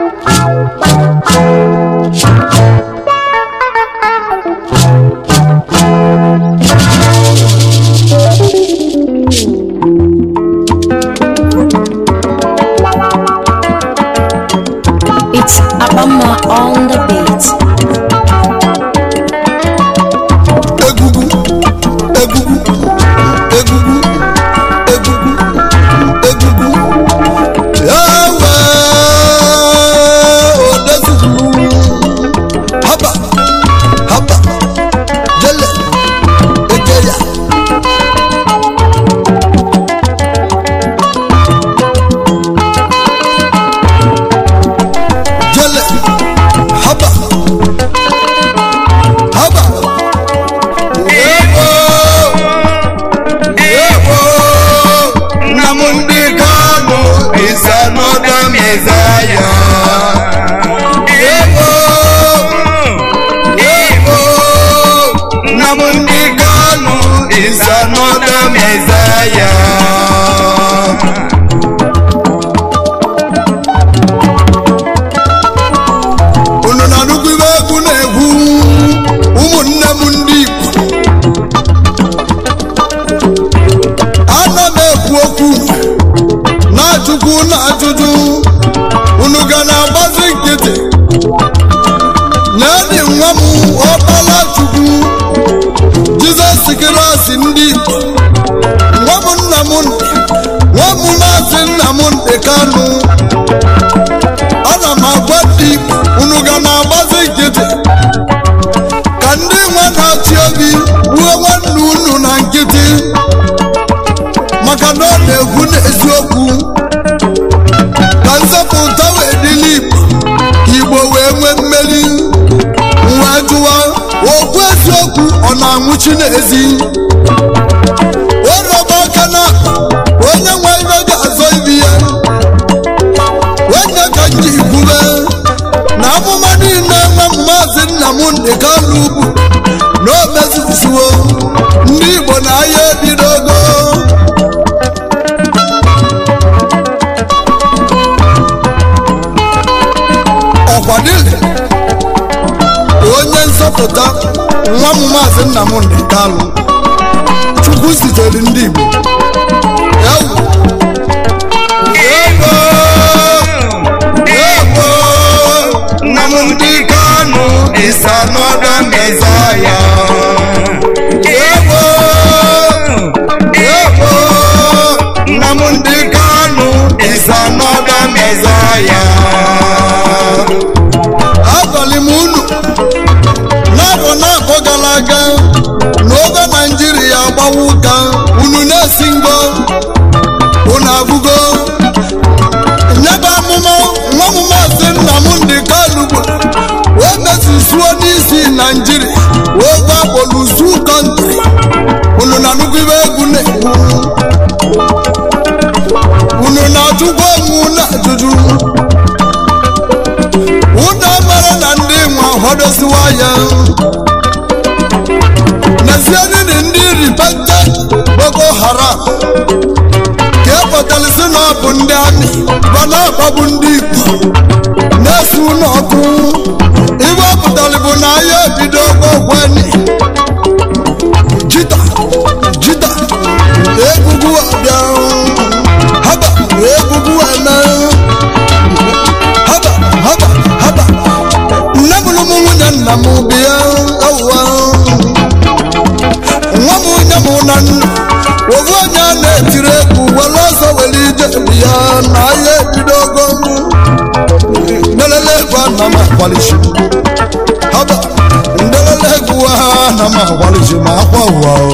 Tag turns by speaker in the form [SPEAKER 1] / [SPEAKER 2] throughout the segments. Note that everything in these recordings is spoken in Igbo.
[SPEAKER 1] It's Abama on the beat.
[SPEAKER 2] egwugwu egwugwu egwugwu egwugwu egwugwu ewe odezugwu haba haba jele ejeya jele haba haba Ewo, ewo, Nnamdi Kanu is another Messiah. Ewo, ewo, Nnamdi Kanu is another Messiah. unu na-anụkwu ibe egwu na-egwu ụmụnne m ndị Igbo ana m ekwu okwu na-ajụkwu na ajụjụ unu ga na-agbazi nkịtị nyedị nwa m ọkpala chukwu jizọs kirasi ndị Igbo nwa m nna m ndị nwa m maazị nna m ndị kanụ ana m agwa ndị Igbo unu ga na-agbazi nkịtị ka ndị nwe na-achị obi ruo nwanne unu na nkịtị maka na ọ na-ekwu n'eziokwu ka nzọpụta wee dịla Igbo ka Igbo wee nwee mmeri wee jụwa okwu eziokwu ọ na-anwụchi n'ezi werọba aka na onye nwe ibe ga-azọ ibi ya onye ka m ji kwube na amụma niile nwa m maazị Nnamdi Kanu ugwu na o mezuzuo ndị Igbo na ahịa ebidogo ọkwadile onye nzọpụta nwa m maazị Nnamdi Kanu Chukwu zitere ndị Igbo ewu Ewo! Ewo! Nnamdi Kanu is another Messiah. Ewo! Ewo! Nnamdi Kanu is another Messiah. Agwali m unu n'afọ n'afọ gara aga n'oge Naijiria agbawa ụka unu na-esi ngo unu abụgo nyebe amụma nwa m maazị Nnamdi Kanu bụ o mezusuo n'isi naijiria oge akpọrọ uzu kọntrị unu na nnukwu ibe egwu na-egwu unu na-ajụkwa onwe na ajụjụ unu mara na ndị nwe họdosiwa ya n'ezie nini ndị ripenta Boko Haram ka ekwetalịsị na ọ bụ ndị amị ba na-akpagbu ndị Igbo na-esi ụlọ ọkụ ibe ọ pụtara bụ na ahịa ebido ogweni jita jita egwugwu abịa haba egwugwu eme haba haba haba nne mụrụ m nwunye nna m bịa ewuwa nwa m onye mụ na nna ofu onye a na-etiri egwu were ọsọ were ije bịa na ahịa ebidogo ndelele egwu ana m akwalisi haba ndelele egwu ha ana m akwalisi ma akwa ụwa o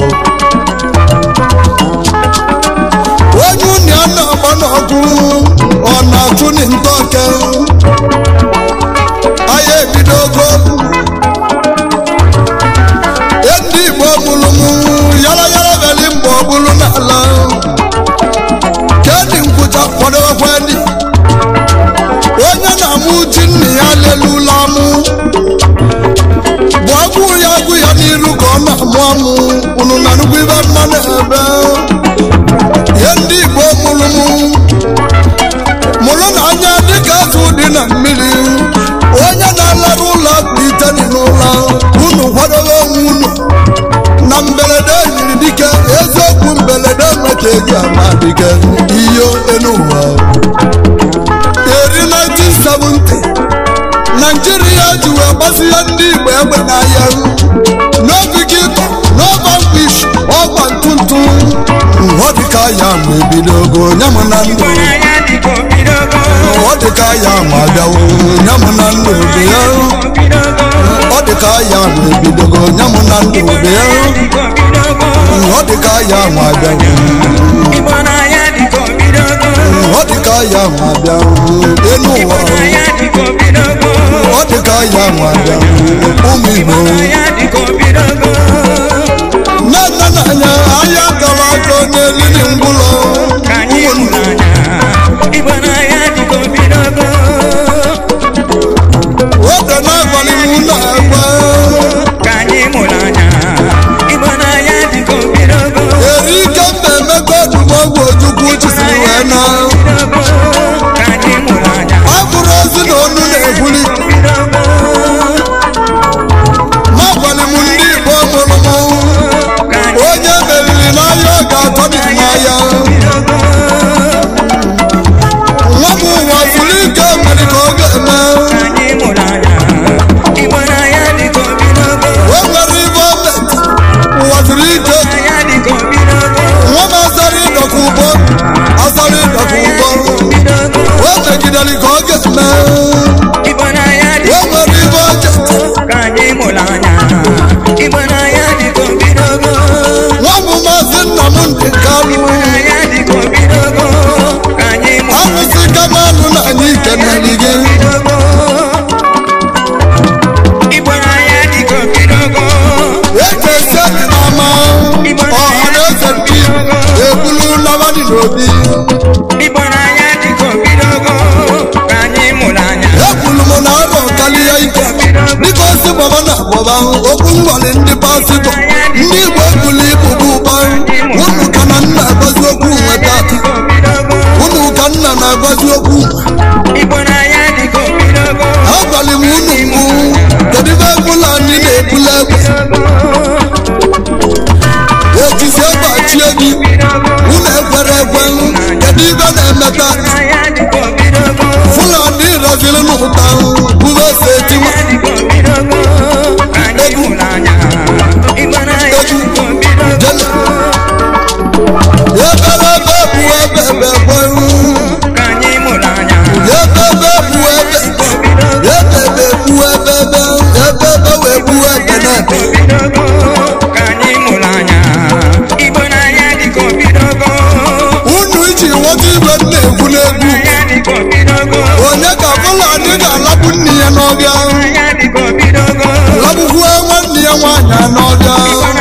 [SPEAKER 2] onye unu ya na-agba n'ọkụ ọ na-atụ n'ntọke ahịa ebidogo ndị igbo mụrụ m yara yara beli mgbe ọ bụrụ n'ala kedị nkwụcha kwadowekweni onye na-amụ ji nna ya lelula amụ bụ agwụ ya agwụ ya n'iru ka ọ na-amụ amụ unu na nnukwu ibe mma na-ebe ihe ndị igbo mụrụ m na mmiri onye na-alarụ ụlọ akpụ iteni n'ụlọ unu kwadobe onwe unu na mberede yiri dike eziokwu mberede meta eji ama dike iyo enu ụwa eri 1970 naijiria ji wee gbasịa ndị igbo egbe n'ahịa n'obigito n'ọba mkpish ọgba ntụntụ ọ dịka ya ma ebidogo nyam na ndụ ọ dịka ya ma bịawo nyam na ndụ dị ya ọ dịka ya ma ebidogo nyam na ndụ dị ya ọ dịka ya ma bịawo ọ dịka ya ma bịawo enu ụwa ọ dịka ya ma bịawo ụmụ igbo nne nne na anya ahịa gara aka onye elili ngwụlọ ụmụnne oge na-agbalị m na-agba eri ike mba emego ọdụmọgwụ ojukwu chisiri wee na ọ bụrụ ozi na onu na-ebuli ma gbalị m ndị igbo mụrụ m onye meriri n'ahịa ọ ga-atọ m n'ahịa nwa m ụwa furu ike mere ka ọ ga-eme o nwere ibe o met ụwa furu ike nwa m asara ịdọka ụgbọ asara ịdọka ụgbọ o megidere ka ọ ga-eme o nwere ibe o cheta nwa m maazị nna m ndị kalụ arụsị kamalụ na anyị kenere gị ekesi ama ọha na eze ndị ebulu nabadị n'obi ekwulu m na arọ karịa ike dịka osi gbaba na agbaba okwu ngwali ndị pasịtọ ndị igbo ebulu ibu bụ ụba unu ka na nna agbazi okwu nweta unu ka nna na-agbazi okwu agwali m unu mgbu kedu ibe ebula anyị na-ebula egbe ejizi egbe achie gị unu ekwere ekwe kedu ibe na-emeta fulani razili n'ụta bube ose etima ebebe ebe bụ ebe ebe gberu ebebe bụ ebe ebebe bụ ebebe ebebe wee bụ ebe na-ebe unu iji nweta ibe m na-ekwu n'egwu onye ka fulani ga-alagbu nne ya n'ọbịa lagbukwu nwanne ya nwaanyị n'ọbịa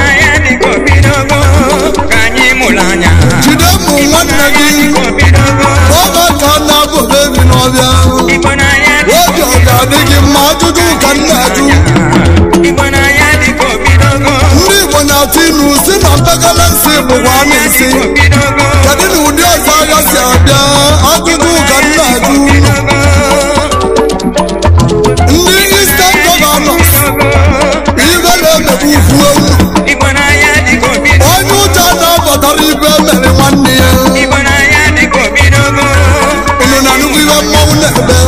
[SPEAKER 2] jide mụ nwanne gị ọba ka a na-abụ bebi n'ọbịa obi ọ ga-adị gị mma ajụjụ ka m na-ajụ ndị igbo na-atụ inu si na mpekele nsị bụkwa anụ nsị kedu na ụdị ọzọ agha si abịa ajụjụ ka m na-ajụ ndị istem gọvanọs ibe na-emegbu ukwu ewu onye ụjọ na-abatara ibe mere nwanne ya unu na nnukwu ibe mmọnwụ na-ebe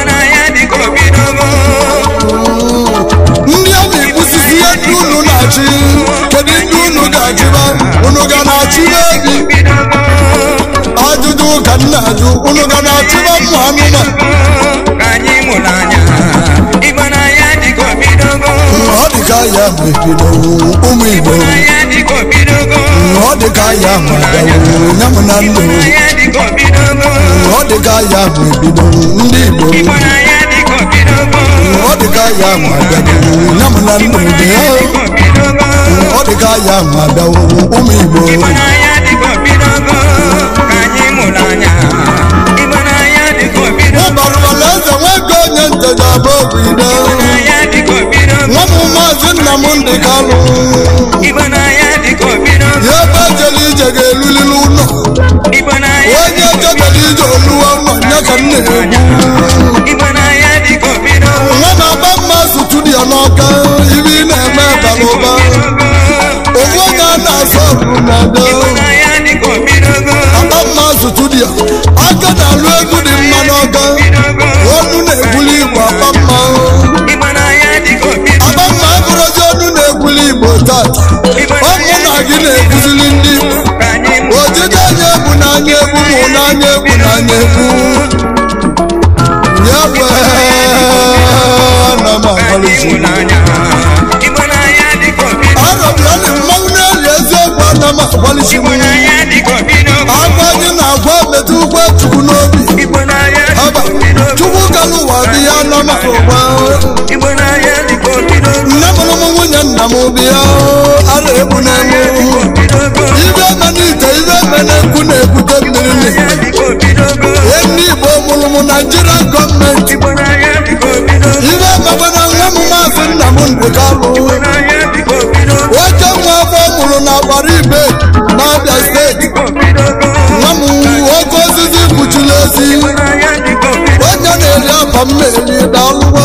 [SPEAKER 2] ndị a na-egbusisi ihe ndị unu na-achị kedu ndị unu ga-achịba unu ga na-achịba ebi ajụjụ ka m na-ajụ unu ga na-achịba ụmụ anụmanụ ọ dị ka ya mebido ụmụ igbo ọ dị ka ya madawo nyam na ndụ ọ dị ka ya mebido ndị igbo ọ dị ka ya madawo nyam na ndụ dị ya ọ dị ka ya madawo ụmụ igbo ụbarụbala eze nwoke onye nteja bụ obido nwa m maazị nna m ndị kalụ ya ebe ejela ije ga-elulili ụlọ onye ejebela ije oluwa ụlọ ya ka m na-egwu studio n'ọka ibe ị na-eme bara ụba ofu onye a na-asọ ọrụ na-ada aba mma studio aka na-alụ egwu dị mma n'ọka onu na-egwuli igbo aba mma aba mma abụrụzi onu na-egwuli igbo taa ọmụ na gị na-ekuzili ndị igbo ojije anya egwu n'anya egwu mụ n'anya egwu n'anya egwu ya wee na m amalisi arọbịa na mmanwụ na-eli eziokwu ana m agbalịsi m agwa gị na agwa metụ ụgwọ chukwu n'obi aba chukwu ka n'ụwa dị ya na m ụgba nne mụrụ m nwunye nna m bi ya ara egbu na-eme ibe eme n'ite ibe eme na-ekwu na-ebute mmiri na ndị igbo mụrụ m naijiria gọọmenti ibe emekwana nwa m maazị nna m ndụkalụ nwoke nwa afọ mụrụ na agbara ibe n'abịa steeti nwa m nwoke osisi kpuchiri ezi onye na-eri akwa m na-eri dalụwa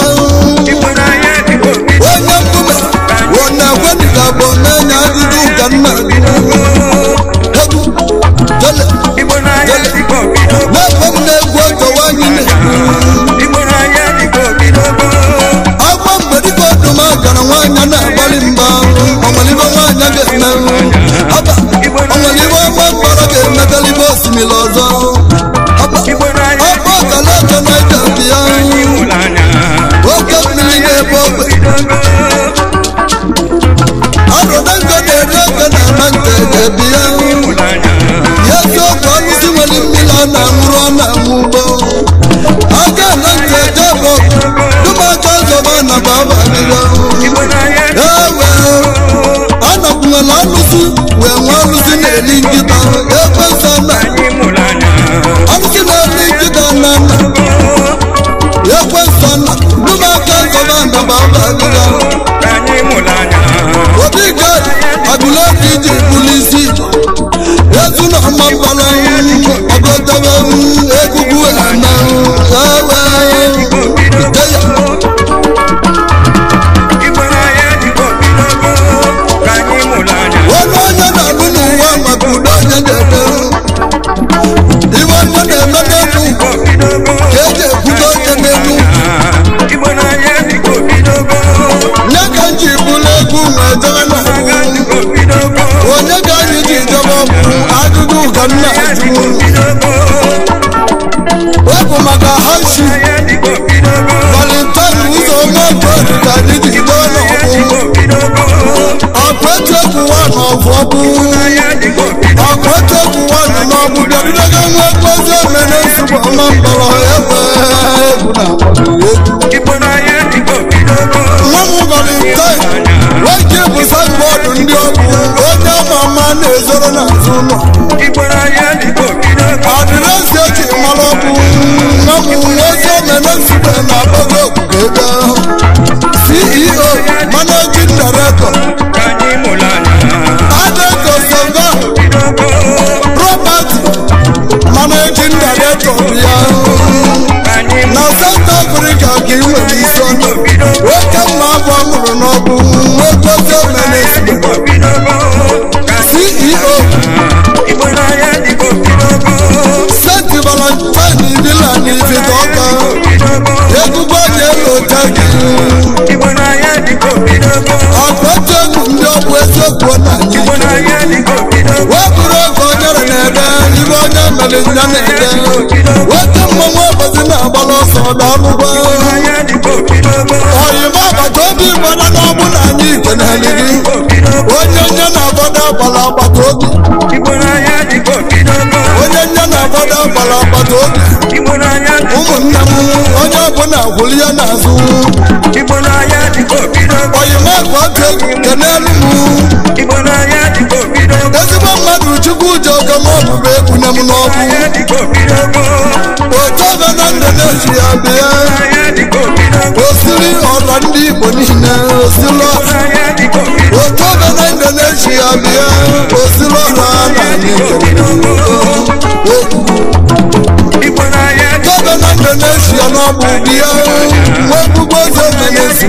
[SPEAKER 2] onye mbume onye kwedịga bụ na-enye ajụjụ ka nna egwu jele na-ekwe m na-egwu ogewa anyị na-ekwu agwa mgbedịka ọdụma gara nwaanyị na-agbalị mba ọmalibe nwaanyị ga-eme aba ọmalibe ọma mkpara ga-emegalibe osimiri ọzọ aba ọba ọkalacha naija dị ya oke mmiri na-ebe ogbe arụdengo na-eri ego na ama nke ga-ebi ya ya eziokwu ọlụsi nwere mmiri a na-aṅụrụ ọ na-aṅụ ugbo aka na ntị eje bụ dụmaka zọba na baba adịgo ewe anakwunyela alụsị wee nwe alụsị na-eri nkịta ekwe nsọ na alụsị na-eri nkịta na nna ekwe nsọ na dụmaka zọba na baba adịgo obi gad abụlọdị iji bụlụ isi etu na ọma mbala ọgọdọba egwugwu ana ewe iteya onye onye na-alụ n'ụwa maka udo onye na-eme iwe onye na-eme n'elu ka eji ekwudo onye n'elu nye ka m ji bụrụ egwu ma ejebe na onye ka anyị ji jebe ọgwụ ajụjụ ka m na-ajụ wepụ maka hashi valentine ụzọ onye ọbụla ka anyị ji jebe n'ọgwụ akwetu egwu nwa n'ọgwụ ọgwụ akwetu egwu nwa nọ n'ọgwụ bịabidogo nwa ekpezi emene nsogbu ọma mkpọrọ egbe egwu na egwu nwa m valentine nwoke bụ sanbọọdụ ndị ọgwụ onye ama ama na-ezoro n'azụ ụlọ adịrịsị eji mara ọgwụ nwa m nwoke emene nsogbu na agbago okpukpe ego ceo managing director adeco sova property managing director ya na south africa ka ị nwere isi ọnụ nwoke mma abụọ mụrụ n'ọgwụ nwoke ozi omene ceo st valentine ibila na ifite ọka egwugwu onye lota gị akpọta egwu ndị ọgwụ eziokwu na anyị wepụrụ oge onyere na-ede ibe onye mere nya na-ede nwoke mmanwụ ọbọzi na-agbara ọsọ daalụgwa oyima agbata obi gbara n'ọgbụ na anyị ikeneli gị onye nye na-agbada agbara agbata obi onye nye na-agbada agbara agbata obi ụmụnne m onye ọbụla gwụrụ ya n'azụ oyima akpọta egwu kenelu m ezigbo mmadụ chukwu ji oge m ọbụbụ ekwunye m n'ọbụ otu ọbịa na ndụ na-eji ya bịa osiri ọla ndị igbo niile osiri ọla otu ọbịa na ndụ na-eji ya bịa osiri ọla na anyị tọbịa na ndụ na-eji ya n'ọbụ bụ bịa wee bugbo eze menesi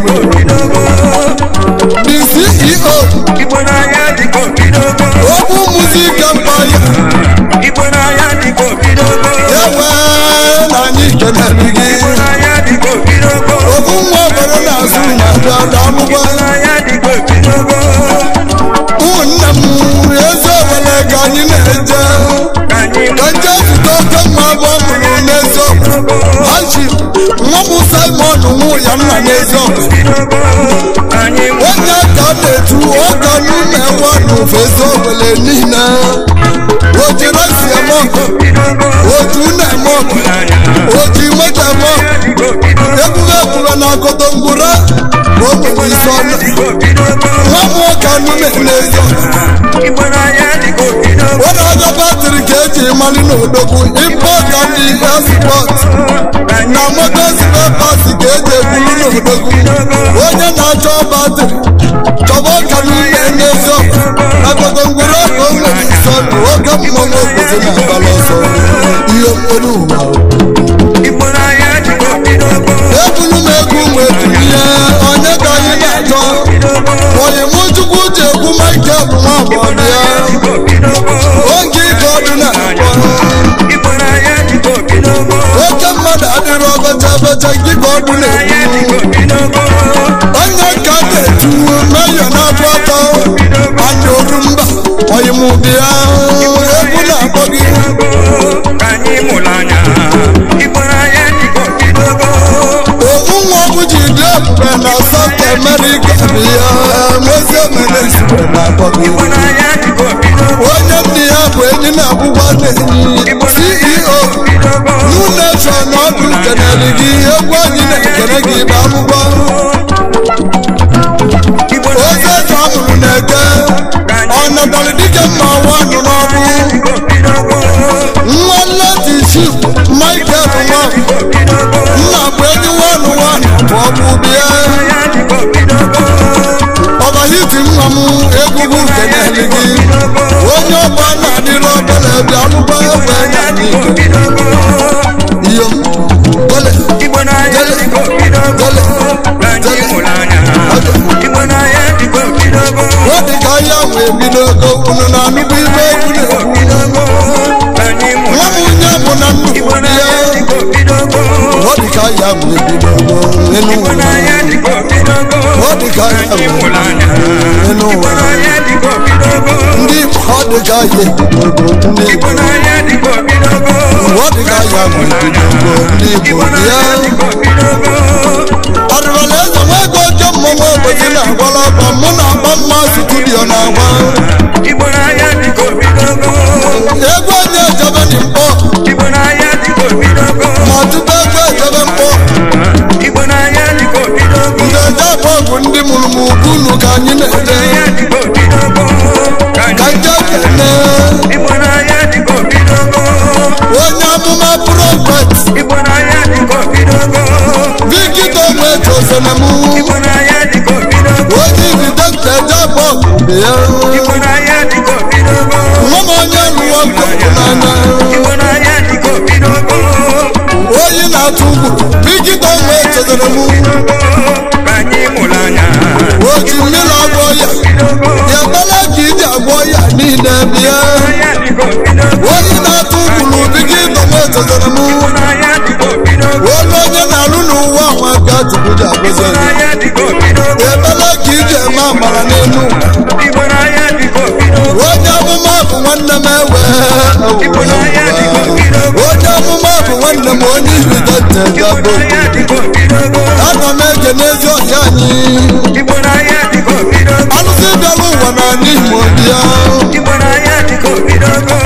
[SPEAKER 2] the ceo
[SPEAKER 3] Igbo n'anya dịka obidogo
[SPEAKER 2] okwu muzik empire
[SPEAKER 3] Igbo n'anya dịka obidogo
[SPEAKER 2] ewe na anyị kenere gị
[SPEAKER 3] Igbo n'anya dịka obidogo
[SPEAKER 2] okwu nwa obodo na-azụ na abịa
[SPEAKER 3] Igbo
[SPEAKER 2] damụgba
[SPEAKER 3] n'anya dịka obidogo
[SPEAKER 2] ụmụnne m eze owele ka anyị na-eje
[SPEAKER 3] Ka anyị
[SPEAKER 2] ka nje zute oke mma bụ ọ mụrụ n'eziokwu hachi nwa m simon nwụ ya nna n'eziokwu
[SPEAKER 3] bidogo Anyị
[SPEAKER 2] onye ka a na-etu ọka n'ụlọ ewe n'ofe eze owele niile o jiri si eme ọkụ
[SPEAKER 3] bidogo
[SPEAKER 2] otu na-eme ọkụ oji moto eme ọkụ
[SPEAKER 3] dịka obidogo
[SPEAKER 2] ebube ebube na akoto ngwura ma o nwere isi ọnụ
[SPEAKER 3] dịka obidogo
[SPEAKER 2] nwa m nwoke anụme n'eziokwu
[SPEAKER 3] Igbo n'anya dịka obidogo
[SPEAKER 2] were aja batrị ka eji mali n'odogwu impọta ndị espọt na motos pepas ka eji ebulu n'odogwu onye na-achọ batrị chọba ọka n'ime n'eziokwu agogo ngwere ọka o nwere isi ọnụ oge mmọnwụ obodo na-agbala ọsọ ihe mkpere ụwa
[SPEAKER 3] Igbo n'anya dịka obidogo
[SPEAKER 2] ebulu m egwu wee tinye onye ka anyị na-achọ onye mụ chukwu ji egwu michael nwa agbọghọ ya
[SPEAKER 3] dịka obidogo
[SPEAKER 2] oge ike ọdụ na-akpọ
[SPEAKER 3] Igbo n'anya dịka obidogo
[SPEAKER 2] oke mmadụ adịrị ọbacha abacha nke ka ọdụ
[SPEAKER 3] n'anya
[SPEAKER 2] na-ekwu
[SPEAKER 3] dịka obidogo
[SPEAKER 2] onye ka na-etu meyọ na-abụ atọ anya oru mba oyimụbi ya egwu na-akpọ gị
[SPEAKER 3] Ka anyị mụrụ anya Igbo n'anya dịka obidogo
[SPEAKER 2] owu nwa ọgwụ ji dị ebube na South America bụ ya mozi emere nsogbu na-akpọ gị
[SPEAKER 3] Igbo n'anya dịka obidogo
[SPEAKER 2] onye ndị ya bụ enyi na-abụgwa na-enyi ceo new nation ọdụ kenere gị egwu anyị na-ekene gị bụ akwụkwọ
[SPEAKER 3] Igbo
[SPEAKER 2] ozi eze amụrụ na-eke ọ natara dike mma nwanụ n'ọbụ
[SPEAKER 3] dịka obidogo
[SPEAKER 2] nwa leti ship michael nwa
[SPEAKER 3] obidogo
[SPEAKER 2] nna bụ enyi nwanụ nwanụ bụ ọbụ bịa
[SPEAKER 3] n'anya dịka obidogo
[SPEAKER 2] ọbahiti nwa m egwugwu kenere gị onye ọgba na-adịrị obere bịa akwụkwọ egbe
[SPEAKER 3] n'anya
[SPEAKER 2] na
[SPEAKER 3] dịka obidogo
[SPEAKER 2] iyo gole
[SPEAKER 3] Igbo n'anya dịka obidogo Ka anyị mụrụ anya Igbo n'anya dịka obidogo
[SPEAKER 2] ọ dị ka ahịa wee bido ego unu na-anụkwu ibe egwu na-ekwu
[SPEAKER 3] obidogo Ka anyị mụrụ
[SPEAKER 2] nwa m onye bụ na nnukwu
[SPEAKER 3] Igbo
[SPEAKER 2] di
[SPEAKER 3] n'anya
[SPEAKER 2] ya
[SPEAKER 3] dịka obidogo
[SPEAKER 2] ọ dị ka ahịa wee bido ego n'elu
[SPEAKER 3] Igbo
[SPEAKER 2] ụwa
[SPEAKER 3] n'anya dịka obidogo
[SPEAKER 2] ọ dị ka ahịa
[SPEAKER 3] Anyị
[SPEAKER 2] wee
[SPEAKER 3] mụrụ
[SPEAKER 2] bido
[SPEAKER 3] anya
[SPEAKER 2] n'elu
[SPEAKER 3] Igbo
[SPEAKER 2] ụwa
[SPEAKER 3] n'anya dịka obidogo
[SPEAKER 2] ndị Igbo ọ dị ka ahịa ebido ego ndị Igbo
[SPEAKER 3] Igbo n'anya dịka obidogo
[SPEAKER 2] ọ dị ka ahịa wee bido ego ndị Igbo
[SPEAKER 3] Igbo
[SPEAKER 2] di ya
[SPEAKER 3] n'anya dịka obidogo
[SPEAKER 2] ọdịbala eze nwa ego ọjọọ mmọnwụ obodo na-agwala ọkwa mụ na agba mma studio na-agba
[SPEAKER 3] Igbo n'anya dịka obidogo
[SPEAKER 2] egwu onye ejebe dị mkpọ
[SPEAKER 3] Igbo n'anya dịka obidogo
[SPEAKER 2] ma tupu egwu ejebe mkpọ
[SPEAKER 3] Igbo n'anya dịka obidogo
[SPEAKER 2] ndị eje akpọ ọgwụ ndị mụrụ m ugwu ka anyị na-eje
[SPEAKER 3] n'anya dịka obidogo Ka
[SPEAKER 2] ka
[SPEAKER 3] anyị
[SPEAKER 2] nje kene
[SPEAKER 3] Igbo n'anya dịka obidogo
[SPEAKER 2] onye amụma prọfet
[SPEAKER 3] Igbo n'anya dịka obidogo
[SPEAKER 2] vikito onwe tozenemu
[SPEAKER 3] Igbo n'anya dịka obidogo
[SPEAKER 2] onye ibidokta eje akpọ ọgwụ ya
[SPEAKER 3] Igbo n'anya dịka obidogo
[SPEAKER 2] nwa m onye lụọ ọgwụ n'anya
[SPEAKER 3] Igbo n'anya dịka obidogo
[SPEAKER 2] onye na-atụ ugwu vikito onwe tozenemu
[SPEAKER 3] Ka anyị mụrụ anya
[SPEAKER 2] oji mmiri agwọ ya ya gbala ka iji agwọ ya niile bịa
[SPEAKER 3] n'anya dịka obidogo
[SPEAKER 2] onye na-atụ ugwuru vikito onwe tozenemu
[SPEAKER 3] n'anya dịka obidogo
[SPEAKER 2] onye onye na-alụ n'ụwa nwa ka chukwu ji agọzi ya
[SPEAKER 3] n'anya dịka obidogo
[SPEAKER 2] ebele ka iji eme amara n'elu ụwa
[SPEAKER 3] Igbo n'anya dịka obidogo
[SPEAKER 2] onye amụma bụ nwanne m ewe
[SPEAKER 3] Igbo n'anya dịka obidogo
[SPEAKER 2] onye amụma bụ nwanne m onye ibido
[SPEAKER 3] Igbo
[SPEAKER 2] tegabo
[SPEAKER 3] n'anya dịka obidogo
[SPEAKER 2] ana m ege n'ezi ọhịa anyị
[SPEAKER 3] Igbo n'anya dịka obidogo
[SPEAKER 2] alụsị bịara ụwa n'ala igbo bịa
[SPEAKER 3] Igbo n'anya dịka obidogo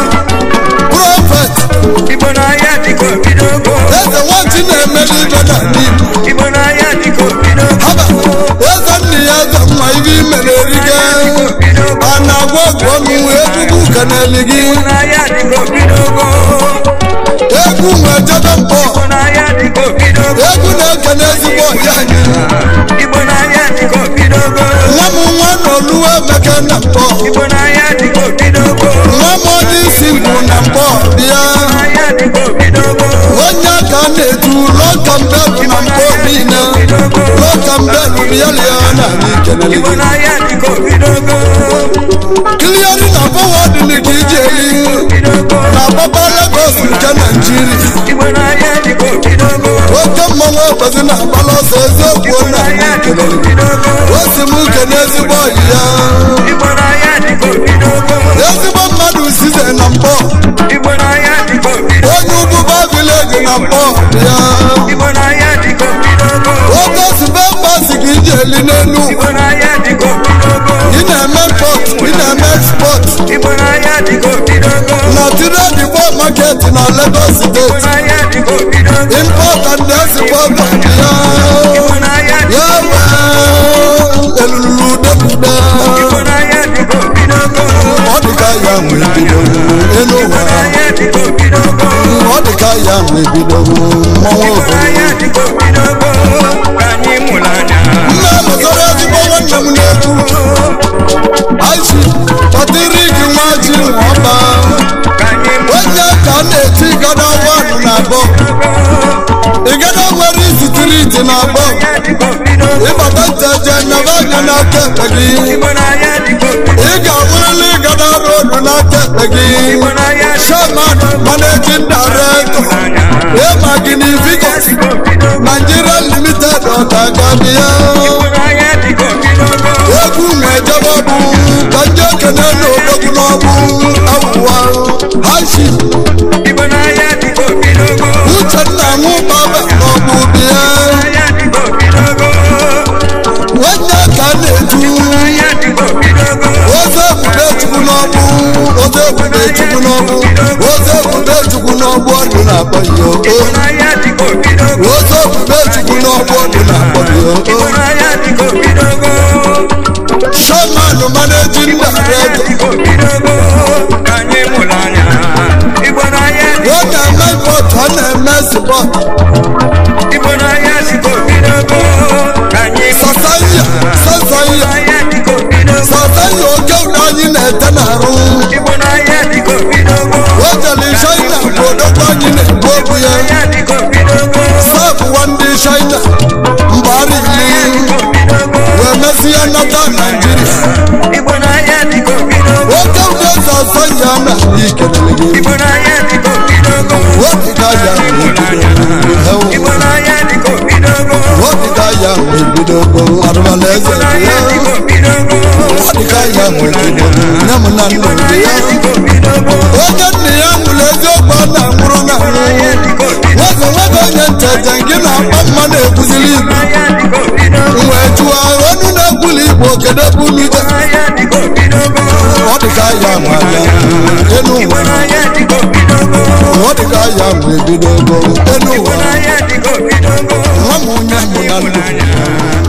[SPEAKER 2] prọfet
[SPEAKER 3] Igbo n'anya dịka obidogo
[SPEAKER 2] eze nwachi na-emeli ibe n'ala igbo
[SPEAKER 3] Igbo n'anya dịka obidogo
[SPEAKER 2] haba eze nne ya eze mma ibe imere erige a na-agwa ọgwụ ọnụ egwugwu ka na-eli gị
[SPEAKER 3] Igbo n'anya dịka obidogo
[SPEAKER 2] egwu nwe jebe mpọ
[SPEAKER 3] Igbo n'anya dịka obidogo
[SPEAKER 2] egwu na-eke n'ezigbo ọhịa anyị
[SPEAKER 3] Igbo n'anya dịka obidogo
[SPEAKER 2] nwa m nwa n'oluwe emeke na mpọ
[SPEAKER 3] Igbo n'anya dịka obidogo
[SPEAKER 2] nwa m onye isi bụ na mpọ bịa
[SPEAKER 3] n'anya dịka obidogo
[SPEAKER 2] onye aka na-etu ụlọ lokambelu na mbọ niile lokambelu bịalia na anyị kelele
[SPEAKER 3] Igbo
[SPEAKER 2] gị
[SPEAKER 3] n'ahịa dịka obidogo
[SPEAKER 2] kiliari na fọwọdụ dị ka ije eli na papa Lagos nke Naijiria
[SPEAKER 3] Igbo n'ahịa dịka obidogo
[SPEAKER 2] oke mmanwụ ekpezi na agbala ọsọ eziokwu na anyị kelele gị o si m kene ezigbo ọyị ya
[SPEAKER 3] Igbo n'ahịa dịka obidogo
[SPEAKER 2] ezigbo mmadụ size na mbọ
[SPEAKER 3] Igbo n'ahịa dịka obidogo
[SPEAKER 2] onye ugwuba vileji na mbọ ya
[SPEAKER 3] Igbo n'ahịa dịka obidogo
[SPEAKER 2] oke sibe mbasi ka ije eli n'elu
[SPEAKER 3] Igbo n'ahịa dịka obidogo
[SPEAKER 2] ị na-eme pọt ị na-eme export
[SPEAKER 3] Igbo n'ahịa dịka obidogo
[SPEAKER 2] na tire dibo market na Lagos
[SPEAKER 3] Igbo
[SPEAKER 2] steeti
[SPEAKER 3] n'ahịa dịka obidogo
[SPEAKER 2] import and export ya
[SPEAKER 3] Igbo n'ahịa
[SPEAKER 2] ya wee elulu depude
[SPEAKER 3] Igbo n'ahịa dịka obidogo
[SPEAKER 2] ọ dịka ya nwe bido elu
[SPEAKER 3] Igbo
[SPEAKER 2] ụwa
[SPEAKER 3] n'ahịa dịka obidogo
[SPEAKER 2] ọ dịka ya nwe bido mmọnwụ
[SPEAKER 3] Igbo
[SPEAKER 2] obodo
[SPEAKER 3] n'ahịa dịka obidogo ka anyị mụrụ anya
[SPEAKER 2] nne lụzọrọ ezigbo nwanne m na-ekwu aji kpọtịrị gị nwa ji nwọba
[SPEAKER 3] ka anyị mụrụ
[SPEAKER 2] onye ka a na-eti gada wanụ na abụọ ịgada nwere isitiriti na abụọ
[SPEAKER 3] n'ahịa dịka obidogo
[SPEAKER 2] ịbata nteje nyaba anya n'aka ekpe gị
[SPEAKER 3] Igbo n'ahịa dịka obidogo
[SPEAKER 2] ị ga-awụrịla ịgada rodu n'aka ekpe gị
[SPEAKER 3] Igbo n'ahịa
[SPEAKER 2] shaman managing director ịma gị na Vigos
[SPEAKER 3] dịka obidogo
[SPEAKER 2] Nigeria limited ọtagabịa
[SPEAKER 3] Igbo n'ahịa dịka obidogo
[SPEAKER 2] egwu na-ejebe ọgwụ ka ndị okenye na-odogwu n'ọgwụ awụwa hashi
[SPEAKER 3] Igbo n'ahịa dịka obidogo
[SPEAKER 2] uchenna nwụbaba n'ọgwụ bịa
[SPEAKER 3] n'ahịa dịka obidogo
[SPEAKER 2] nwanne ka a na-eju
[SPEAKER 3] n'ahịa dịka obidogo
[SPEAKER 2] oze ebube chukwu n'ọgwụ oze ebube chukwu n'ọgwụ oze ebube chukwu n'ọgwụ ọdụ na-akpọ ya oko
[SPEAKER 3] n'ahịa dịka obidogo
[SPEAKER 2] oze ebube chukwu n'ọgwụ ọdụ na-akpọ ya
[SPEAKER 3] Igbo
[SPEAKER 2] oko
[SPEAKER 3] n'ahịa dịka obidogo
[SPEAKER 2] shaman managing director
[SPEAKER 3] dịka obidogo ka anyị mụrụ anya Igbo n'ahịa
[SPEAKER 2] ọ na-eme bọtụ ọ na-eme sipọt
[SPEAKER 3] Igbo n'ahịa dịka obidogo ka anyị mụrụ
[SPEAKER 2] sasanya sasanya
[SPEAKER 3] n'ahịa dịka obidogo
[SPEAKER 2] sasanya oke ụda anyị na-ete n'arụ
[SPEAKER 3] Igbo n'ahịa dịka obidogo
[SPEAKER 2] o jere china bụ odogwu anyị na-egbu okwu ya
[SPEAKER 3] n'ahịa dịka obidogo
[SPEAKER 2] sabụwa ndị china mgbari iri
[SPEAKER 3] obidogo
[SPEAKER 2] wee mesịa nata naijiria
[SPEAKER 3] Igbo n'ahịa dịka obidogo
[SPEAKER 2] oke ụda sasanya na ikelele gị
[SPEAKER 3] Igbo n'ahịa dịka obidogo
[SPEAKER 2] wepụta ya
[SPEAKER 3] Igbo n'ahịa dịka obidogo
[SPEAKER 2] wepụta ya wee bidogo arụmala eze dị ya
[SPEAKER 3] n'ahịa dịka obidogo
[SPEAKER 2] ọdịka ya wee bidogo nne m na nna dị ya
[SPEAKER 3] dịka obidogo
[SPEAKER 2] oge nna ya nwụrụ eziokwu ọ na-anwụrụ na
[SPEAKER 3] n'ahịa dịka obidogo
[SPEAKER 2] nwoke nwoke onye nteje gị na-akpa mma na-ekwuziri igbo
[SPEAKER 3] n'ahịa dịka obidogo
[SPEAKER 2] wee jụọ onu na-ekwuli igbo kedu ebe unu je
[SPEAKER 3] n'ahịa dịka obidogo
[SPEAKER 2] ọ dịka ya nwa ya enu
[SPEAKER 3] Igbo
[SPEAKER 2] ụwa
[SPEAKER 3] n'ahịa dịka obidogo
[SPEAKER 2] ọ dịka ya nwa ebidogo enu ụwa
[SPEAKER 3] n'ahịa dịka obidogo
[SPEAKER 2] nwa m onye mụ na
[SPEAKER 3] ịmụrụ
[SPEAKER 2] ndụ
[SPEAKER 3] anya